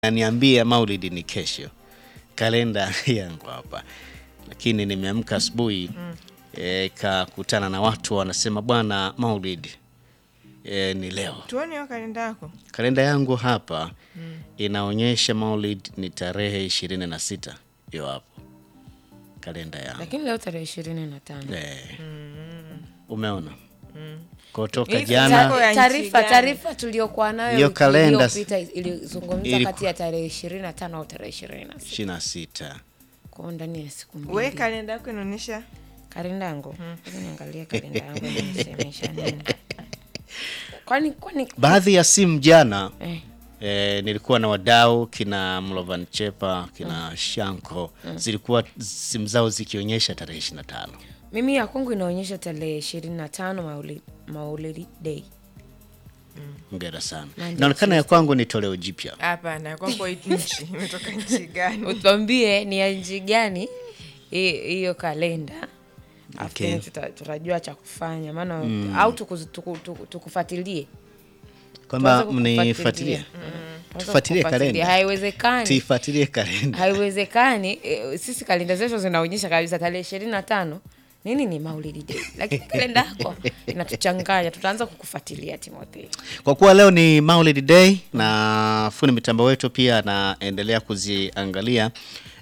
Naniambia maulidi ni kesho, kalenda yangu hapa, lakini nimeamka asubuhi e, kakutana na watu wanasema bwana maulidi e, ni leo. Tuone hiyo kalenda yako. Kalenda yangu hapa inaonyesha maulid ni tarehe ishirini na sita hiyo hapo kalenda yangu lakini leo tarehe ishirini na tano e, umeona kutoka Hivi jana zako ya nchi taarifa gani? taarifa tuliokuwa nayo Hiyo wiki kalenda iliyopita ilizungumza iliku- kati ya tarehe ishirini na tano au tarehe ishirini na sita ishirini na sita kwao ndani ya siku We mbili kalenda yako inaonyesha kalenda yangu Ngoja niangalie kalenda yangu inasemesha nini kwani kwani baadhi ya simu jana eh, E, nilikuwa na wadau kina Mlovan Chepa kina Shanko zilikuwa simu zao zikionyesha tarehe 25. mimi ya kwangu inaonyesha tarehe ishirini na tano maulidi, maulidi day Hongera sana. Monday, Inaonekana ya kwangu ni toleo jipya. hapana, kwako hii nchi imetoka nchi gani? utwambie ni ya nchi gani hi- hiyo kalenda Alafu Okay. then tuta- tutajua cha kufanya maana au tukuzi- tuku- tuku- tukufuatilie Kwamba Tuanze mnifuatilie. kukufuatilia. Tuanze Tufuatilie kukufuatilia. kalenda. haiwezekani Tuifuatilie kalenda. haiwezekani eh, sisi kalenda zetu zinaonyesha kabisa tarehe ishirini na tano nini ni maulidi day lakini kalenda yako inatuchanganya tutaanza kukufuatilia timotheo Kwa kuwa leo ni Maulid Day na fundi mitambo wetu pia anaendelea kuziangalia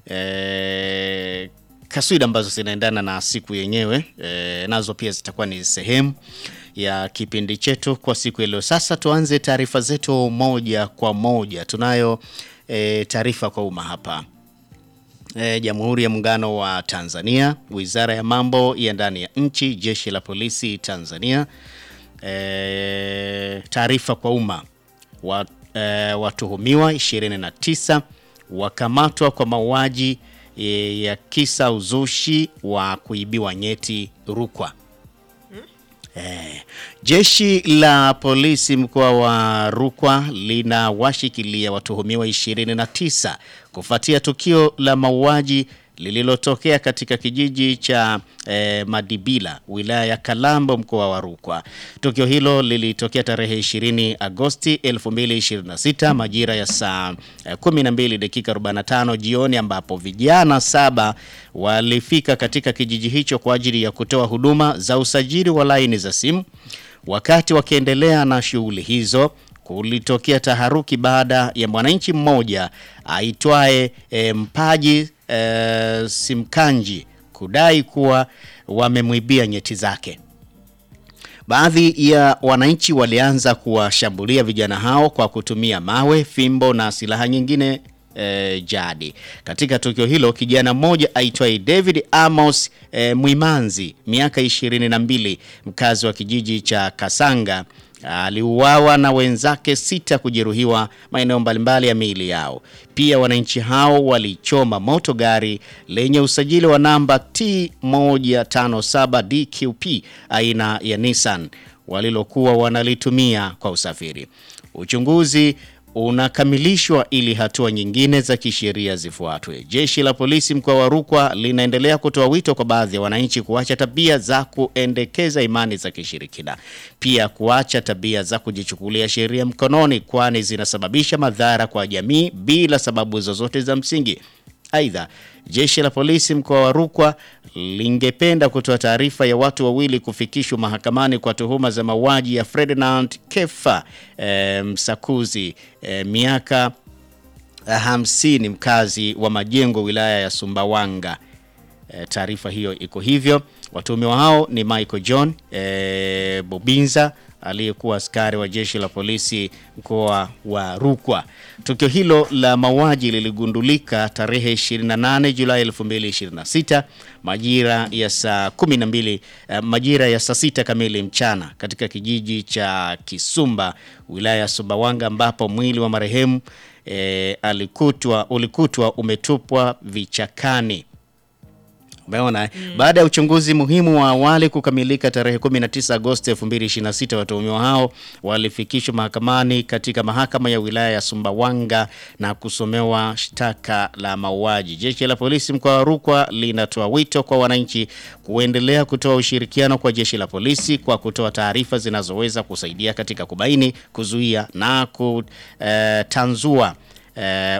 e, kaswida ambazo zinaendana na siku yenyewe e, nazo pia zitakuwa ni sehemu ya kipindi chetu kwa siku ya leo. Sasa tuanze taarifa zetu moja kwa moja. Tunayo e, taarifa kwa umma hapa. E, Jamhuri ya Muungano wa Tanzania, Wizara ya Mambo ya Ndani ya Nchi, Jeshi la Polisi Tanzania. E, taarifa kwa umma wa, e, watuhumiwa 29 wakamatwa kwa mauaji e, ya kisa uzushi wa kuibiwa nyeti Rukwa. Eh, jeshi la polisi mkoa wa Rukwa linawashikilia watuhumiwa 29 kufuatia tukio la mauaji lililotokea katika kijiji cha eh, Madibila wilaya ya Kalambo mkoa wa Rukwa. Tukio hilo lilitokea tarehe 20 Agosti 2026 majira ya saa eh, 12 dakika 45 jioni ambapo vijana saba walifika katika kijiji hicho kwa ajili ya kutoa huduma za usajili wa laini za simu. Wakati wakiendelea na shughuli hizo, kulitokea taharuki baada ya mwananchi mmoja aitwaye e, Mpaji e, Simkanji kudai kuwa wamemwibia nyeti zake. Baadhi ya wananchi walianza kuwashambulia vijana hao kwa kutumia mawe, fimbo na silaha nyingine e, jadi. Katika tukio hilo kijana mmoja aitwaye David Amos e, Mwimanzi miaka ishirini na mbili mkazi wa kijiji cha Kasanga aliuawa na wenzake sita kujeruhiwa maeneo mbalimbali ya miili yao. Pia wananchi hao walichoma moto gari lenye usajili wa namba T157 DQP aina ya Nissan walilokuwa wanalitumia kwa usafiri. Uchunguzi unakamilishwa ili hatua nyingine za kisheria zifuatwe. Jeshi la polisi mkoa wa Rukwa linaendelea kutoa wito kwa baadhi ya wananchi kuacha tabia za kuendekeza imani za kishirikina, pia kuacha tabia za kujichukulia sheria mkononi, kwani zinasababisha madhara kwa jamii bila sababu zozote za msingi. Aidha, jeshi la polisi mkoa wa Rukwa lingependa kutoa taarifa ya watu wawili kufikishwa mahakamani kwa tuhuma za mauaji ya Ferdinand Kefa eh, Msakuzi eh, miaka hamsini mkazi wa Majengo wilaya ya Sumbawanga. E, taarifa hiyo iko hivyo. Watuhumiwa hao ni Michael John e, Bobinza aliyekuwa askari wa jeshi la polisi mkoa wa Rukwa. Tukio hilo la mauaji liligundulika tarehe 28 Julai 2026 majira ya saa 12 eh, majira ya saa sita kamili mchana katika kijiji cha Kisumba wilaya ya Sumbawanga ambapo mwili wa marehemu e, alikutwa ulikutwa umetupwa vichakani. Umeona eh? Baada ya uchunguzi muhimu wa awali kukamilika tarehe 19 Agosti 2026, watuhumiwa hao walifikishwa mahakamani katika mahakama ya wilaya ya Sumbawanga na kusomewa shtaka la mauaji. Jeshi la polisi mkoa wa Rukwa linatoa wito kwa wananchi kuendelea kutoa ushirikiano kwa jeshi la polisi kwa kutoa taarifa zinazoweza kusaidia katika kubaini, kuzuia na kutanzua eh,